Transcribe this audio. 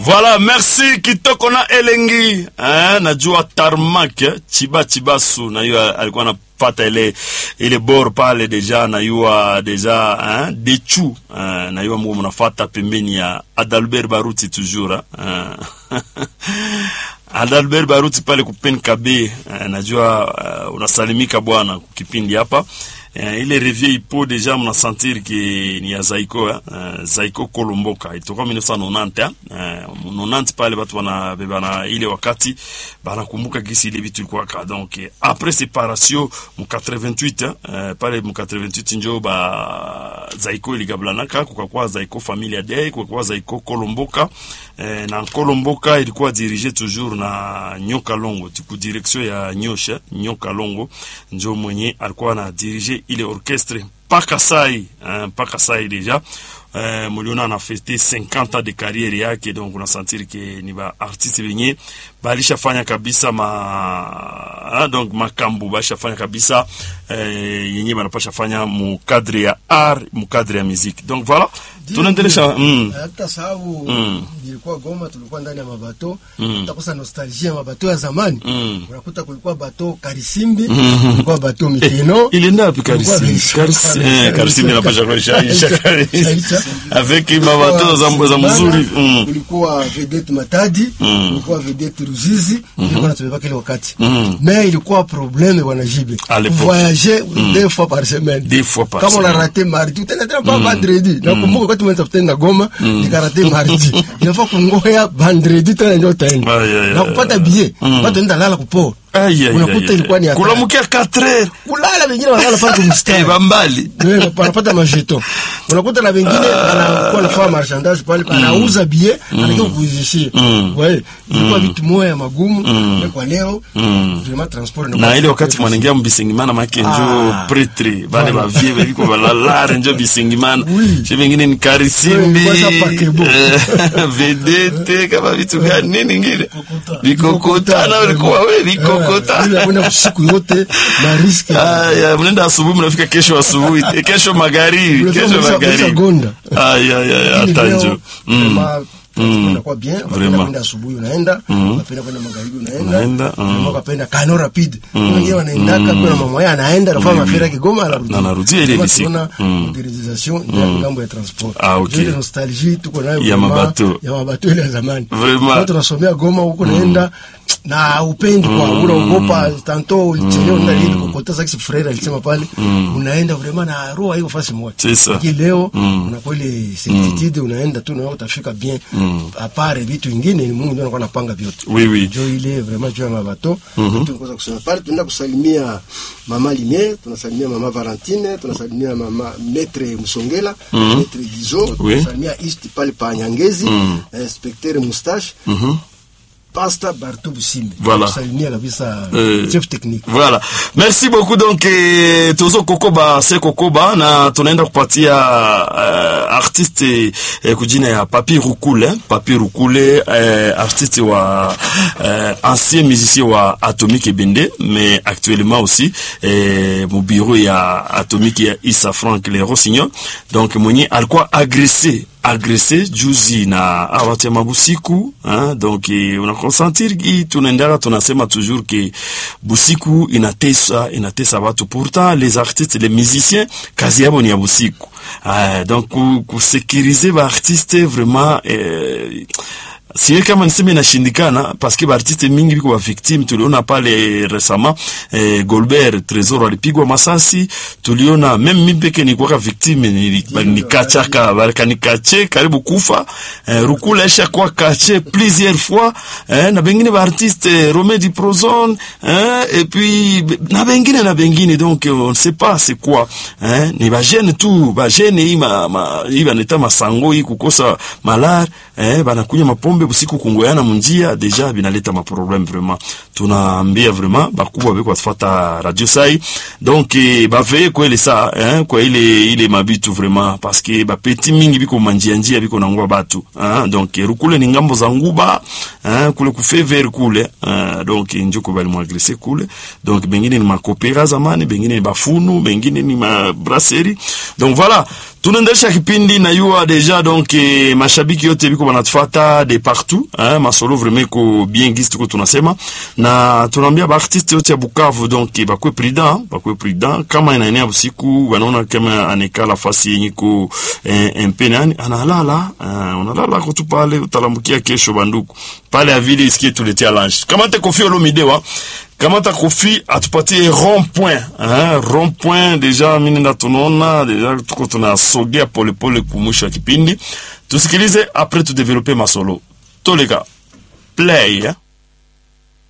Voilà, merci kitoko na elengi eh, najua tarmak eh, chiba chibasu najua alikuwa anapata ile ile bor pale deja najua deja eh, dechu eh, najua mko mnafata pembeni ya Adalbert Baruti toujours eh. Adalbert Baruti pale kupeni kabe eh, najua uh, unasalimika bwana kipindi hapa eh, ile revie ipo deja mnasentir ke ni ya Zaiko eh, uh, Zaiko Kolomboka itoka 1990 eh, 90 pale batu bana bana ile wakati banakumbuka gisi ile vitu ilikuwa ka donc eh, après séparation mu 88 eh, pale mu 88 njo ba Zaiko iligablanaka kukakuwa Zaiko Familia Day kukakuwa Zaiko Kolomboka eh, na Kolomboka ilikuwa dirige toujours na Nyoka Longo tiku direction ya Nyosha Nyoka Longo njo mwenye alikuwa na dirige ile orchestre mpaka sai mpaka sai deja Uh, muliona ana fete 50 ans de carrière yake donc unasentir ke ni ba artiste benye balishafanya kabisa ma ah, donc makambo balishafanya kabisa uh, yenye banapasha fanya mu cadre ya art mu cadre ya musique donc voilà tunaendelesha mm. hata sababu Mm. ilikuwa Goma, tulikuwa ndani ya mabato Mm. utakosa nostalgia ya mabato ya zamani Mm. unakuta kulikuwa bato Karisimbi kulikuwa bato Mikeno ilienda wapi Kulikuwa Karisimbi Karisimbi. Karisimbi eh, Karisimbi napasha kwa ishaisha Ishaisha. avec mabato za za mzuri mm. kulikuwa vedette Matadi Mm. kulikuwa vedette Ruzizi ilikuwa natubeba kile wakati Mm. mais ilikuwa problème bwana Jibe À l'époque. voyager deux fois par semaine Deux fois par kama semaine. una rate mardi utaenda tena pa vendredi nakumbuka wakati mwenza kutenda Goma nikarate mardi inafaa kungoya vendredi tena ndio utaenda Ay, ay, ay, na kupata billet Mm. watu enda lala kupoa Aïe, aïe, Unakuta aïe, ilikuwa ni aïe. hatari. kulamukia 4 heures kulala wengine wanalala pale kwa eh, mstari bambali Wewe wanapata majeto unakuta na wengine anakuwa nafanya marchandage pale anauza bie anakia kuuzishia Mm. wewe ilikuwa vitu moya magumu na kwa leo Mm. vraiment transport na inakuwa- ile wakati mwanengia mbisingimana make njo Ah. pretre bale bavie beliko balalare njo bisingimana Oui. she vengine ni karisimbi Oui, kwanza pakebo. eh, vedete kama vitu gani nini ngine vikokotana ulikuwa we Eh, ile vikokotana kwenda usiku yote na riski Aya, mnaenda asubuhi mnafika kesho asubuhi eh, kesho magharibi Unafika kesho mwisho- magharibi mwisho gonda. Aya, aya, aya, hata njo Mm. Mm. inakuwa bien Vraiment. unapenda kwenda asubuhi unaenda unapenda kwenda magharibi Unaenda, unaenda mm. ukapenda kano rapide wengine wanaendaka kuna mama yake anaenda anafanya mafera Kigoma anarudi Na anarudia ile ile siku. Tuna Mm. modernisation ya ngambo ya transport Ah, okay. ile nostalgie tuko nayo Ya vraiment, mabato. ya mabato ile ya zamani Vraiment. Watu tunasomea Goma huko naenda na upendi kwa unaogopa tanto ulichelewa na ile kokota sasa frère alisema pale unaenda vraiment na roho hiyo fasi moja C'est ça. Lakini leo Mm. unakuwa ile certitude unaenda tu na utafika bien apare vitu vingine ni Mungu ndio anakuwa anapanga vyote Oui, oui. jo ile vraiment jo ya mabato tunaweza kusema pale tunaenda kusalimia mama Limie tunasalimia mama Valentine tunasalimia mama Maître Musongela Maître Gizo Oui. tunasalimia East pale pa Nyangezi inspecteur Moustache Pasta Bartou Busimbe Voilà. tunasalimia kabisa Euh, chef technique Voilà. Merci beaucoup donc eh, tuzo kokoba se kokoba na tunaenda kupatia uh, artiste eh, kujina ya Papi Rukule, Papi Rukule eh, artiste wa eh, ancien musicien wa Atomique Ebende mais actuellement aussi eh, mu bureau ya Atomique ya Issa Frank Le Rossignol donc mwenye alikuwa agressé agressé juzi na awatu ya mabusiku hein? donc eh, unakonsentir ki tunaendaka tunasema toujours ke busiku inatesa inatesa watu pourtant les artistes les musiciens kazi yabo ni ya busiku uh, donc ku- kusekirize baartiste vraiment eh, siwe kama niseme inashindikana paske baartiste mingi biko bavictime tuliona pale resama eh, Golbert Tresor alipigwa masasi tuliona meme mi peke nikuwaka victime nili- nikachaka balikanikache karibu kufa eh, Rukula esha kwa kache plusieurs fois eh, na bengine baartiste eh, Romedi Prozone eh, et puis na bengine na bengine donc on ne sait pas c'est quoi eh, ni bajene tu bajene hii ma, ma, hii baneta masango hii kukosa malar eh, banakunya mapombe busiku kungoyana munjia deja binaleta maproblème vraiment tunaambia vraiment bakubwa beko batufata radio sai donc eh, baveye kwele sa eh, kwa ile ile mabitu vraiment parce que bapeti mingi biko manjia njia biko nangwa batu eh, donc eh, rukule ni ngambo za nguba eh, kule kufever kule eh, donc njoko bali mwagrese kule donc bengine ni makopera zamani bengine ni bafunu bengine ni mabrasserie donc voilà tunaendelesha kipindi na yua deja donc eh, mashabiki yote biko banatufuata de partout hein, masolo vraiment ko bien gisi tuko tunasema na tunaambia baartiste yote ya Bukavu donc eh, bakwe prudent bakwe prudent kama inaenea usiku wanaona kama anekala fasi yenye ko eh, empe nani analala eh, unalala kutu pale utalambukia kesho banduku pale avili isikie tuletia lunch kama te kofi olomidewa kamata kofi atupatie rond point hein, rond point deja mimi nenda tunaona deja tuko tunasogea polepole kumwisho wa kipindi tusikilize apres tudevelope masolo toleka play eh?